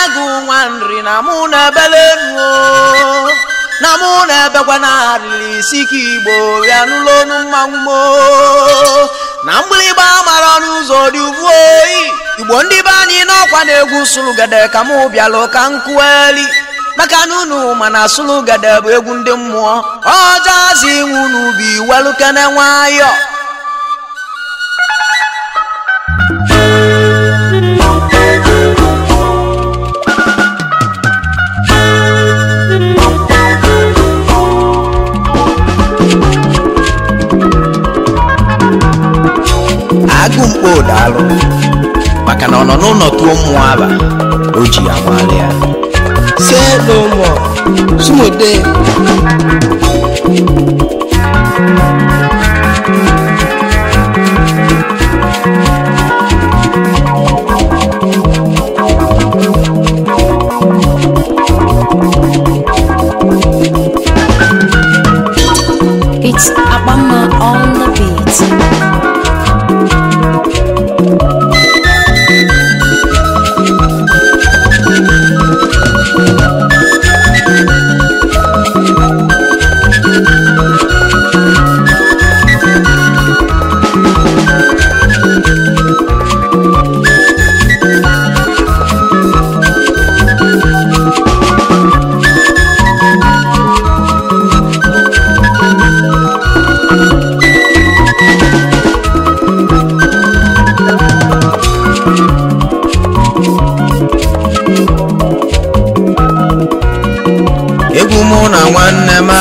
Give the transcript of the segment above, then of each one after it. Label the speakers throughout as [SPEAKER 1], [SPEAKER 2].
[SPEAKER 1] agụ nwa nri na mụ na ebele nuo na mụ na ebekwa na arịrị isi ka igbo ya n'ụlọ onu mmanwụ mo na mgbịrịgba mara ọnụ ụzọ dị ugbu oyi igbo ndị be anyị n'ọkwa na-egwu sụlụgede ka mụ bịalụ ka nkwueli maka na unu mana sụlụgede bụ egwu ndị mmụọ ọjọzi inwu n'ubi welukene nwayọ agụ mkpo daalụ maka na ọ nọ n'ụlọ tụọ mmụọ aba o ji ya nwale ya
[SPEAKER 2] Say no more. Sumode.
[SPEAKER 3] It's Abama on the beat.
[SPEAKER 1] egwu mụ na nwanne m a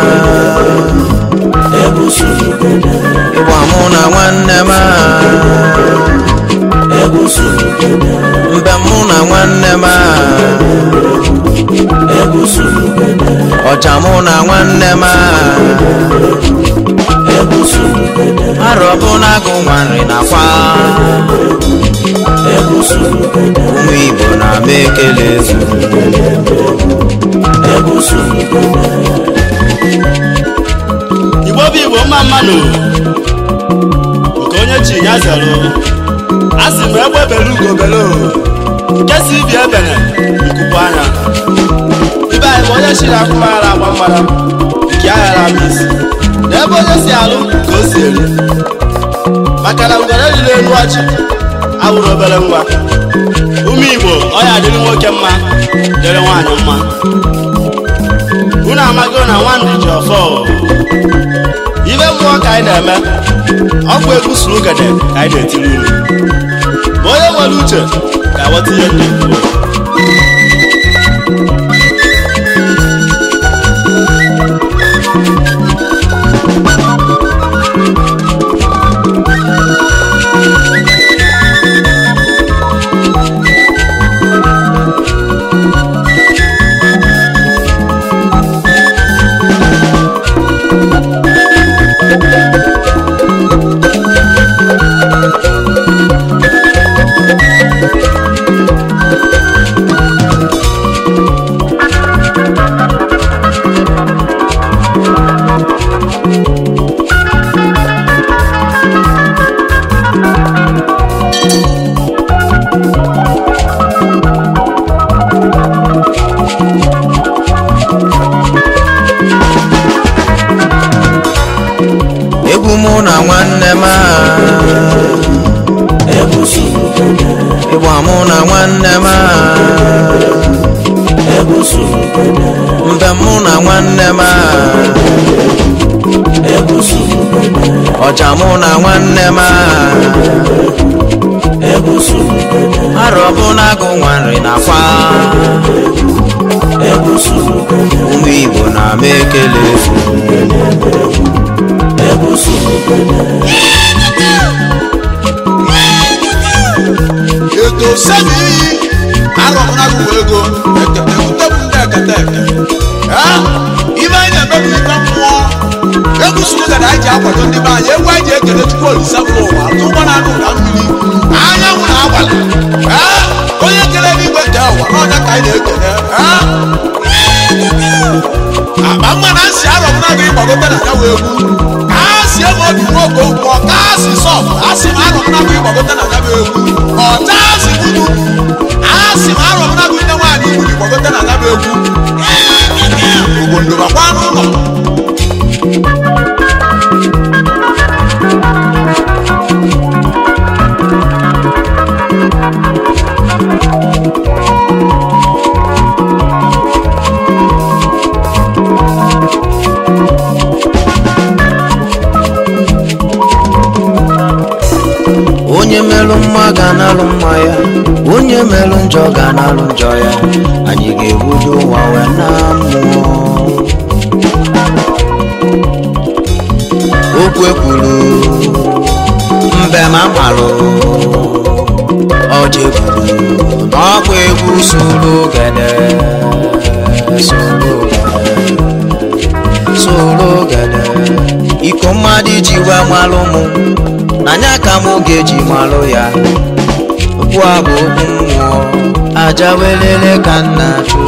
[SPEAKER 1] ịgba mụ na nwanne m a mbe mụ na nwanne m a ọja mụ na nwanne m a arọ bụ na agụ nwanri na kwa ụmụ igbo na-ama ekele ezu
[SPEAKER 4] igbo bụ igbo mma mmanụ nke onye chi ya zero a sị m egbe belu ugo belu nke si ibi ebene ikupu anya ibe anyị bụ onye chiri akụmara agba mgbara nke ya ghara ama isi na ebe onye si alụ ka o si eri maka na ngwere riri elu ọchị awụrụ obere nwa ụmụ igbo ọ ya adịrị nwoke mma dịrị nwaanyị mma unu amago na nwandị ji ọfọ ibe mmụọ ka anyị na-eme ọkụ egwu suru ugede ka anyị na-etiri unu ma onye nwere uche ga-aghọta ihe ndị kwuru
[SPEAKER 1] egwu mụ na nwanne m a ịgba mụ na nwanne m a mbe mụ na nwanne m a ọja mụ na nwanne m a arọ bụ na agụ nwanri na kwa ụmụ igbo na-ama ekele
[SPEAKER 5] eto sẹ́mi yìí arọ̀mọ́nàgùn ego ekete kutebu ndị ekete eke Eh, ibe anyị na-emebi ibe mmụọ egwu suru gada anyị ji akwado ndị be anyị egwu anyị ji ekele chukwu olise mba ụwa atụ ụgbọ na anụ na mmiri anyanwụ na abalị Eh, onye kere n'igwe nke ụwa n'ọnya ka anyị na-ekele Eh, akpa mma na nsị arọmụnagụ ịgbagote na ya wee egwu ka a si ebe obi nwoke ụkwọ ka a si sọf a sị m arọmụnagụ ịgbagote na ya wee egwu ọta si budu a sị m arọmụnagụ ịnye gbagote na anaba egwu obodo bakwa n'ụlọ
[SPEAKER 1] onye merụ mma ga-analụ mma ya onye merụ njọ ga-analụ njọ ya anyị ga-ebudo ụwa wee na mmụọ okwu ekwuru mbe ma malụ ọjị kwuru n'ọkwa egwu soro gede soro gede soro gede iko mmadụ ji wee malụ mụ n'anya ka mụ ga-eji malụ ya okwu a bụ okwu mmụọ aja welele ka nna chụ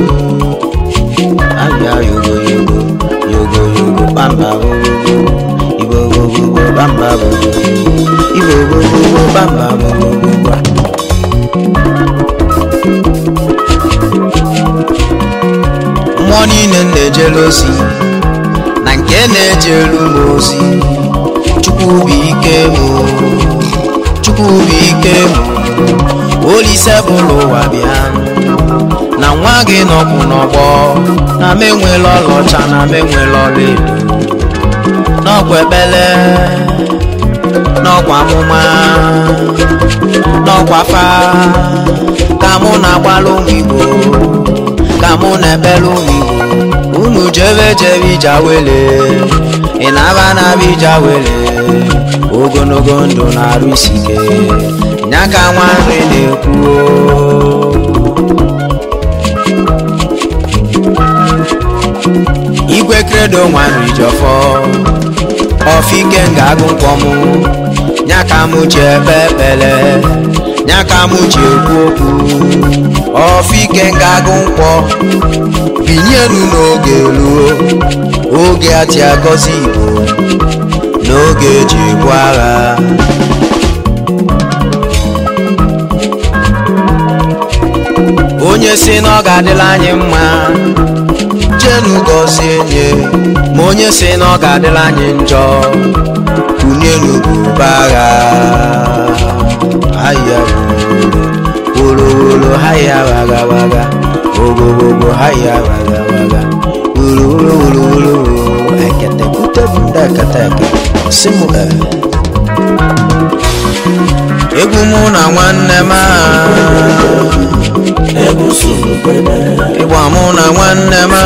[SPEAKER 1] abịa yogo yogo yogo yogo bamba bogogo ibo gogogo bamba bogogo ibo gogogo bamba bogogo mmụọ niile m na-ejere ozi na nke na-ejelu m ozi chukwu bụ ike m chukwu bụ ike m olise bụrụ ụwa bịa na nwa gị nọkwụ n'ọgbọ na m enwela ọlaọcha na m enwela ọlaedo n'ọkwa ekpele n'ọkwa amụma n'ọkwa fa ka mụ na-agbalụ ụmụ igbo ka mụ na-ekpele ụmụ igbo unu jebe jebe ija wele ị na-aba na-aba ija wele ogologo ndụ na-arụ isi ike nya ka nwa nri na-ekwu igwe kredo nwa nri jọfọ ọfike ga-agụ nkwọ mụ nya ka mụ ji ebe ekpele nya ka mụ ji ekwu okwu ọfike ga-agụ nkwọ binyenu n'oge ruo oge ati agọzi igbo n'oge eji ebu agha onye si na ọ ga-adịla anyị mma jenu gọzie nye ma onye si na ọ ga-adịla anyị njọ kunyenu buba agha ahịa wolowolo haya waga waga wogowogo haya waga waga wolowolowolo ekete kutebunda eketeke simu e egwu mụ na nwanne m ịgba mụ na nwanne m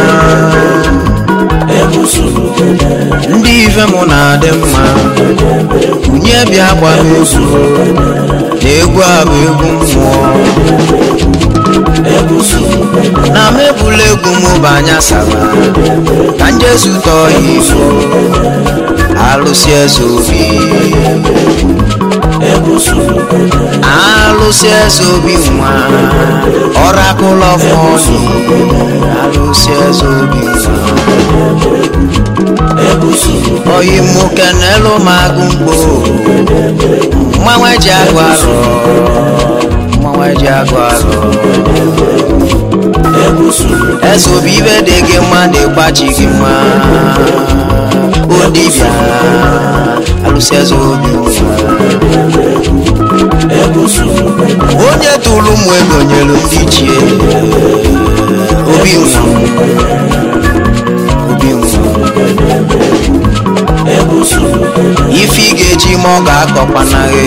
[SPEAKER 1] ndị ife mụ na-adị mma kunye bịa gba m egwu na egwu a bụ egwu mmụọ na m ebula egwu m banya saba ka njezu tọọ ya ifo alụsị eze obi alụsị eze obi nwa ọrakụlọ fọnụ alụsị eze obi nwa oyi mụke n'elu m agụ mkpo mmanwe ji agụ alụ mmanwe ji agụ alụ eze obi ibe dị gị mma na-egbachi gị mma odibịa alụsị eze obi onye tụrụ ụmụ ego nyelu ndị chie obi nwa obi nwa ife ị ga-eji ma ọ ga-akọkwanaghị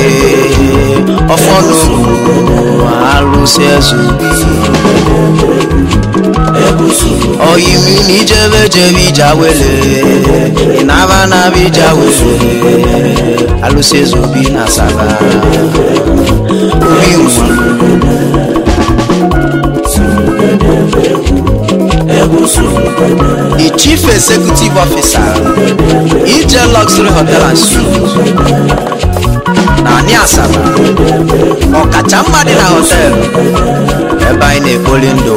[SPEAKER 1] ọfọdụ alụsị eze obi oyiwu na ijebe jebe ija wele ị na-aba na-aba ija wele alụsị eze obi na asaba obi nwa the chief executive officer ije luxury hotel and suites na ani asaba ọkacha mma dị na họtelụ ebe anyị na-ekpoli ndụ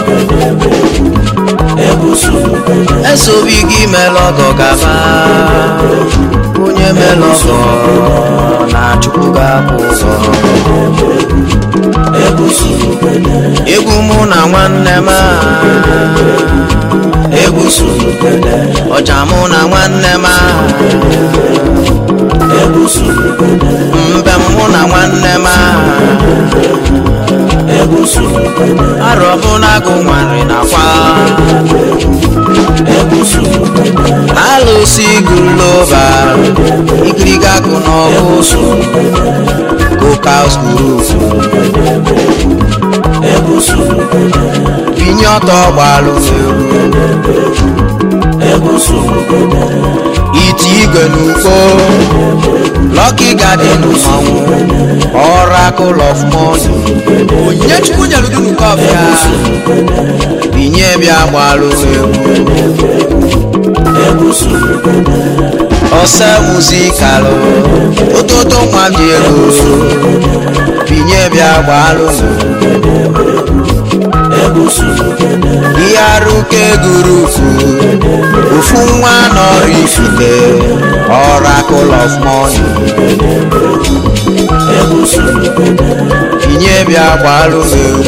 [SPEAKER 1] eze obi gị mere ọgọ gaba onye mere ọgọ na chukwu ga-akwụ ụgwọ egwu mụ m a egwu surugede ọja mụ na nwanne m a egwu surugede mbe mụ na nwanne m a egwu surugede arọ bụ na agụ nwarị nakwa egwu surugede alụsị guloba ikiriga gụ n'ọgụ surugede Cookhouse Group binye ọtọ gbalụ egwu iti igwe n'ugbo Lucky Garden mmanwụ Oracle of Money onyinye chukwu nyere gị n'uko ọbịa binye bịa gbalụ egwu ọsẹ muzikalụ ụtụtụ nwa m ji ego binye bịa gbalụ ihe arụke gurupu ofu nwa nọrọ ifite Oracle of Money binye bịa gbalụ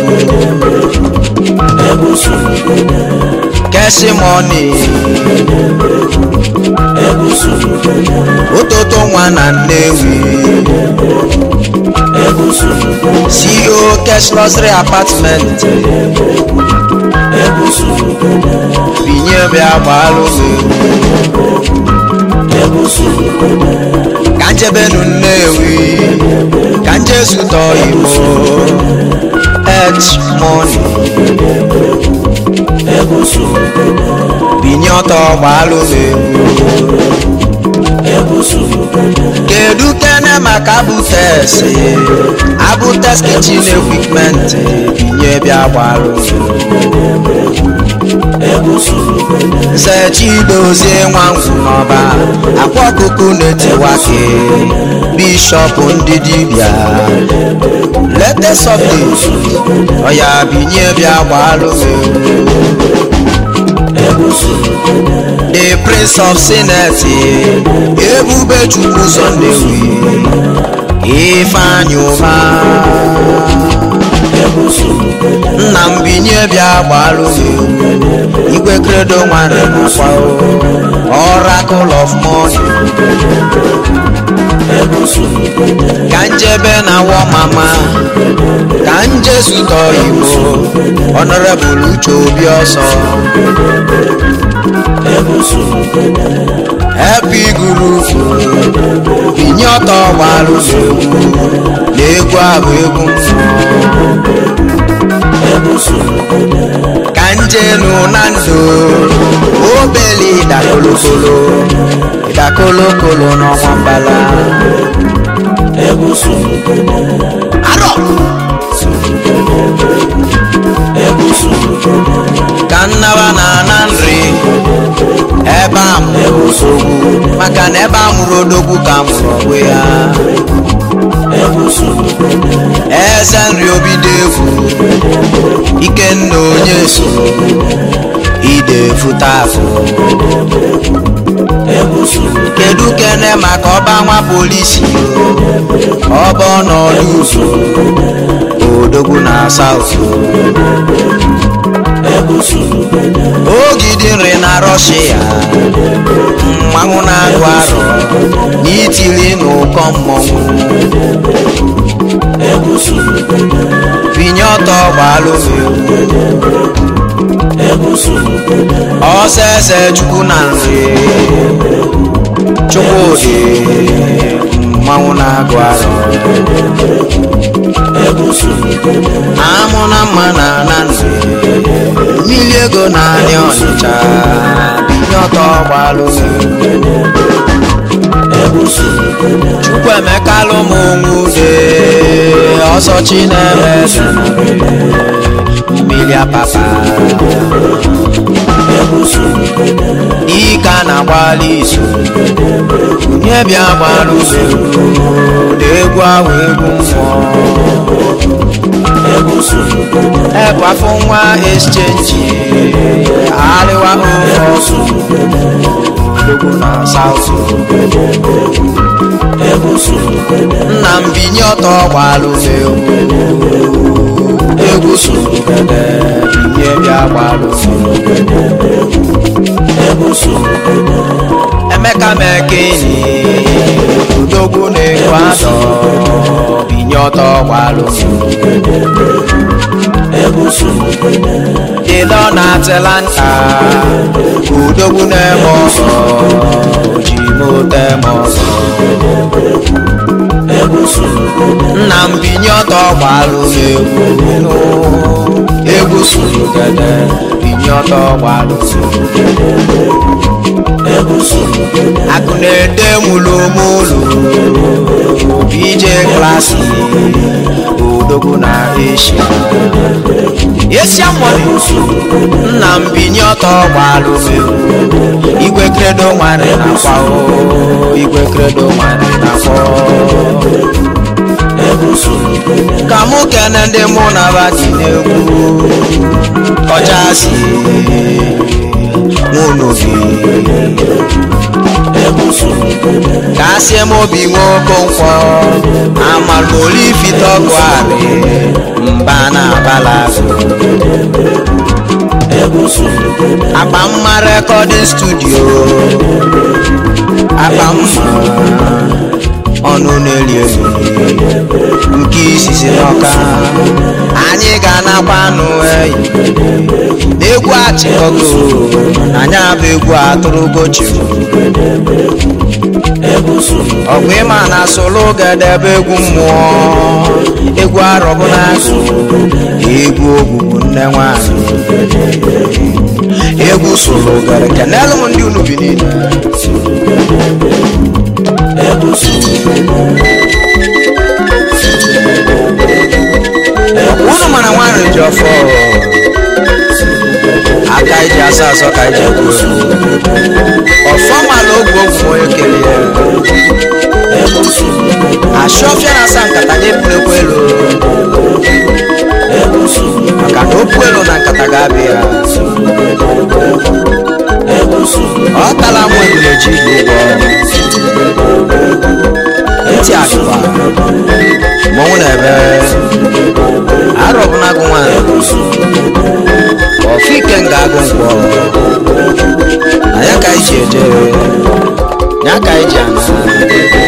[SPEAKER 1] egwu kesi mọni ụtụtụ nwa na nnewi ceo cash luxury apartment binye bịa gbalụ ka njebenu nnewi ka njesutọ imo h money binye ọtọ gbalụ egwu kedu kene maka abutes abutes kitchen equipment binye bịa gbalụ sechidozie nwa ngwu n'ọba akwa ọkụkụ na-etiwake bishọp ndị dibịa latest update ọya binye bịa gbalụ the prince of senate ebube chukwu sọndewi ifeanyị ụma nna m binye bịa gbalụ igwe kredo nwanne nakwa oracle of money ka njebe na wọ mama ka njesutọ igbo honorable uche obi ọsọ happy group binye ọtọ gbalụ n'egwu na egwu abụ egwu mmụọ ka njenu na ndụ obele ịdakolokolo ịdakolokolo n'ọnwa mbala arọ ka nnaba na ana nri ebe a mụrụ nsogbu maka na ebe a mụrụ odogwu ka a mụrụ ọgbụ ya eze nri obido egwu ikenna onye so ide fụta afụ kedu kene maka ọba nwa polisi ọba ọnọdụ uso odogwu na saut ogidi nri na rọshia mmanwụ na-agụ arọ n'itili n'ụkọ mmọnwụ binye ọtọ gbalụ ọsọ ese chukwu na nri chukwudị mmanwụ na-agụ arọ amụ na mma na na nri mmiri ego na anị ọnịcha binye ọtọ gbalụ chukwuemeka lụmụnwude ọsọ chinemeze mmiri apapa dike na-agbalị izu onye bịa gbalụ na egwu ahụ egwu mmụọ ebu afọ nwa exchange arịwa ofe odogwu na saut nna m binye ọtọ gbalụ n'egwu egwu surugede binye bịa gbalụ emeka mekini udogwu na-ekwu adọ binye ọtọ gbalụ dịlọ na atlanta udogwu na-eme ọzọ ji mote eme ọzọ nna m binye ọtọ gbalụ na-egwu egwu surugede binye ọtọ gbalụ akụ na-ede mulumulu ije klasi odogwu na eshia esia mọni nna m binye ọtọ gbalụ mewu igwe kredo nwere nakwa o igwe kredo nwere nakwa ka mụ kene ndị mụ na ba dị n'egwu ọchasị mụ n'obi ka asị m obi nwe okonkwo amalolifitọgụ arị mba na abalago akpa mma rekọdịn studio akpa mma ọnụ na-eri eri nke isisi n'ọka anyị ga-anakwa anụ eyi n'egwu achịkọgo anyị abụ egwu atụrụgochi ọgwụ ịma na solo gedebe egwu mmụọ egwu arọbụ n'agụ egwu ogbugbu nne nwanyị egwu solo gere kenelu m ndị unu bi niile unu mara nwanri ji ọfọ aka iji asa asọ ka iji ekwu ọfọ mala ogwu ogwu onye kelee ashọfịa na asa nkata nye pụrekwa elu maka na okwu elu na nkata ga-abịa ya ọ tala mụ ebule ji igbo ntị adịba mmọnwụ na-ebe arọbụnagụ nwanyị ọfike nga agụ nkwọ na ya ka anyị ji eje ya ka anyị ji ana